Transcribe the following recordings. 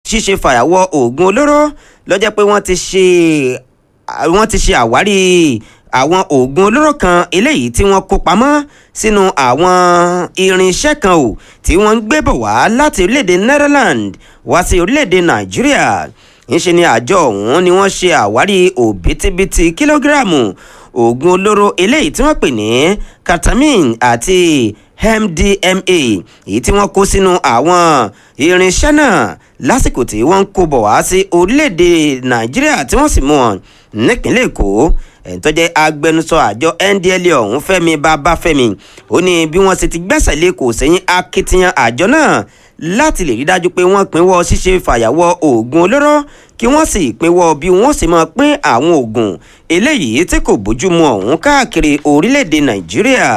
ṣíṣe fàyàwọ́ oògùn olóró ló jẹ́ pé wọ́n ti ṣe wọ́n ti ṣe àwárí àwọn oògùn olóró kan eléyìí tí wọ́n kó pamọ́ sínú àwọn irinṣẹ́ kan ò tí wọ́n ń gbé bọ̀ wá láti orílẹ̀-èdè Netherlands wá sí orílẹ̀-èdè Nàìjíríà ńṣe ni àjọ ọ̀hún ni wọ́n ṣe àwárí òbítíbitì kílógíráàmù oògùn olóró eléyìí tí wọ́n pè ní ketamine àti MDMA èyí tí wọ́n kó sínú àwọn irinṣẹ́ náà lásìkò tí wọ́n ń kó bọ̀ wá sí orílẹ̀-èdè Nàìjíríà tí wọ́n sì mú wọn nípínlẹ̀ Èkó ẹni tó jẹ́ agbẹnusọ àjọ NDLEA ọ̀hún Fẹ́mi Babáfẹ́mi ó ní bí wọ́n ṣe ti gbẹ́sẹ̀ lé kò sẹ́yìn akitiyan àjọ náà láti lè rí dájú pé wọ́n pinwọ́ ṣíṣe fàyàwọ́ oògùn olóró kí wọ́n sì pinwọ́ bí wọ́n sì máa pín àwọn oògùn eléyìí tí kò bójúmu ọ̀hún káàkiri orílẹ̀-èdè Nàìjíríà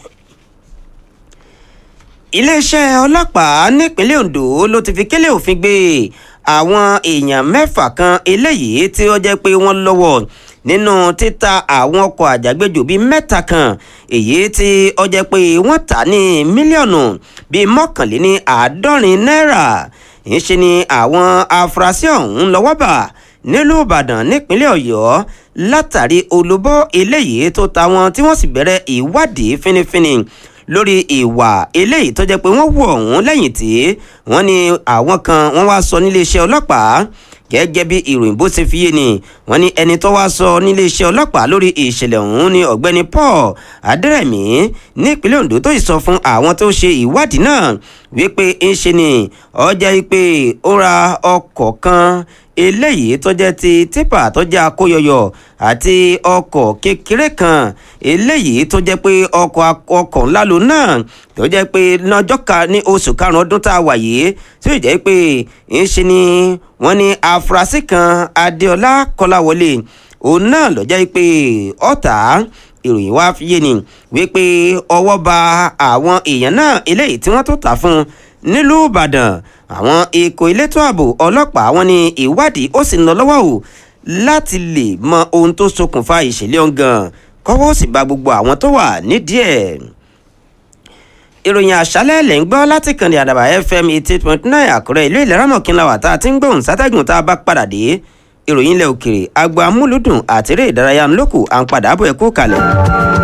iléeṣẹ́ ọlọ́pàá nípínlẹ̀ Ondo ló ti fi kélé òfin gbé àwọn èèyàn mẹ́fà kan eléyìí tí ó jẹ́ pé wọ́n lọ́wọ́ nínú títa àwọn ọkọ̀ àjàgbéjò bíi mẹ́ta kan èyí tí ó jẹ́ pé wọ́n tà ní mílíọ̀nù bíi mọ́kànléní àádọ́rin náírà ìṣe ni àwọn afurasí ọ̀hún lọ́wọ́ bà nílùú Ìbàdàn nípínlẹ̀ Ọ̀yọ́ látàrí olùbọ́ eléyìí tó ta wọn tí wọ́n sì bẹ̀rẹ̀ ìwádìí fínífíní lórí ìwà eléyìí tó jẹ́ pé wọ́n wọ̀ ọ̀hún lẹ́yìn tí wọ́n ní àwọn kan wọ́n wá sọ níléeṣẹ́ ọlọ́pàá gẹ́gẹ́ bí ìròyìn bó ṣe fi yé ni wọ́n ní ẹni tó wá sọ níléeṣẹ́ ọlọ́pàá lórí ìṣẹ̀lẹ̀ ọ̀hún ni ọ̀gbẹ́ni Paul Adẹ́rẹ̀mí nípínlẹ̀ Ondo tó sọ fún àwọn tó ṣe ìwádìí náà wípé ń ṣe ni ọjà pé ó ra ọkọ̀ kan eléyìí tó jẹ́ ti tipa tó jẹ́ akóyọyọ àti ọkọ̀ kékeré kan eléyìí tó jẹ́ pé ọkọ̀ ọkọ̀ ńlá ló náà tó jẹ́ pé lọ́jọ́ ka ní oṣù karùn-ún ọdún tá a wà yìí tó jẹ́ pé ń ṣe ni wọ́n ní afurasí kan Adéọlá Kọ́láwọlé òun náà ló jẹ́ pé ọ̀tá ìròyìn wá fi yé ni wípé ọwọ́ ba àwọn èèyàn náà eléyìí tí wọ́n tó tà fún nílùú Ìbàdàn àwọn ikọ̀ elétò ààbò ọlọ́pàá wọn ní ìwádìí ó sì ń lọ lọ́wọ́ o láti lè mọ ohun tó ṣokùnfà ìṣẹ̀lẹ̀ ọ̀ngàn kọ́wọ́ sì bá gbogbo àwọn tó wà nídìí ẹ̀. ìròyìn àṣálẹ̀ lẹ̀ ń gbọ́ láti kànnì àdàbà FM eighty eight point nine àkúrẹ́ ìlú ìlẹ́ràmọ̀kínlá wà tá a ti ń gbóhùn sátẹ́gùn tá a bá padà dé ìròyìn ilẹ̀ òkèrè agbo amúlùdùn àtẹ̀rẹ̀ ìdárayá ńlọ́kù à ń padà bọ̀ ẹ̀kú kalẹ̀.